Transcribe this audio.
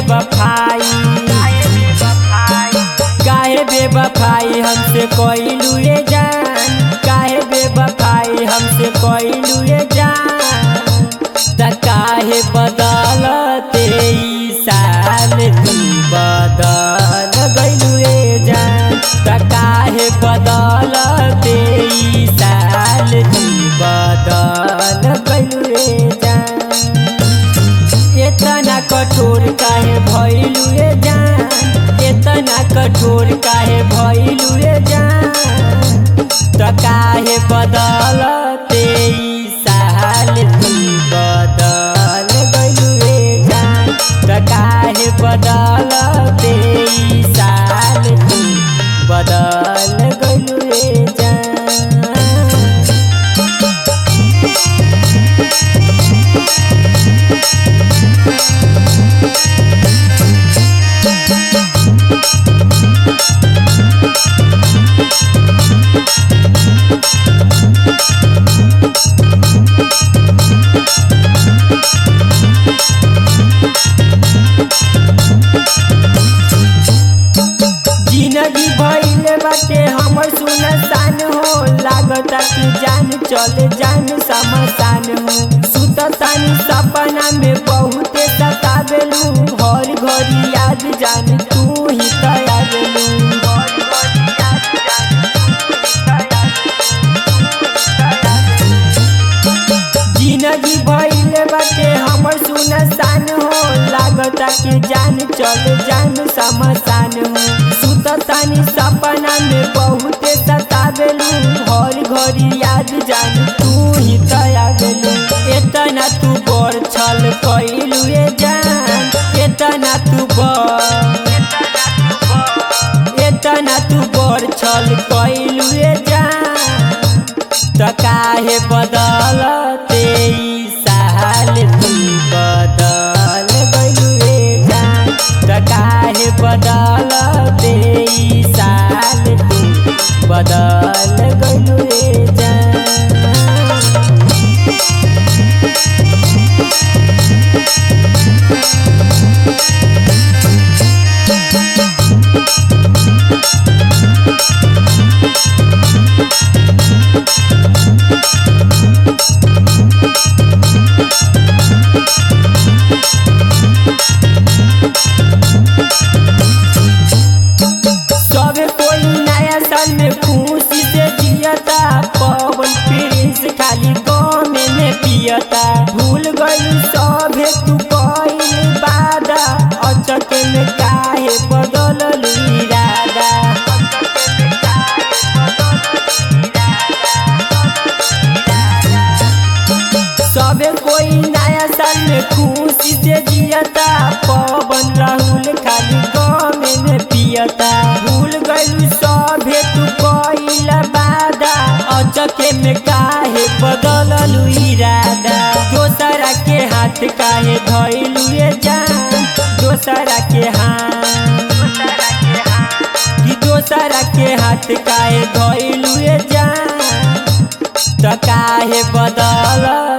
बेवफाई काहे बेवफाई हमसे कोइलू ये जान काहे बेवफाई हमसे कोइलू ये जान त काहे बदलते ई साल तू बदल गइलू ये जान त काहे बदलते ई साल तू बदल गइलू ये जान इतना कठोर काहे भइलू ये जान इतना कठोर काहे भइलू ये जान त काहे बदलते ई साल तू बदल गइलू ये जान त काहे बदलते ई साल तू बदल गइलू ये जान जिंदगी भइले बाटे हमर सुनसान हो लागता कि जान चले जान समसान हो सुततानी सपना में बहुते सतावेलू हर घड़ी याद जान तू ही तयावेलू जिंदगी भइले बाटे हमर सुनसान हो लागता कि जान चल जान समसान हो सुततानी सपना में बहुते सतावेलू हर घड़ी याद जान तू ही तयावेलू एतना तू बड़ छल कइलू ये जान एतना तू बड़ एतना तू बड़ छल कइलू ये जान त काहे बदलते ई साल तू बदल गइलू रे जान त काहे बदलते ई साल तू बदल गइलू रे जान सबे कोई नया साल में खुशी से जियता पवन प्रिंस खाली गाँव में पियता भूल गई सभे तू कइल बादा अचक में काहे बदलल इरादा सबे कोई नया साल में खुशी से जियता पवन राहुल खाली गाँव में पियता भूल गइलू सभे तू कइल बादा अचके में काहे बदललू इरादा दोसरा के हाथ काहे धइलू ये जान दोसरा के हाथ कि दोसरा के हाथ काहे धइलू ये जान त काहे बदल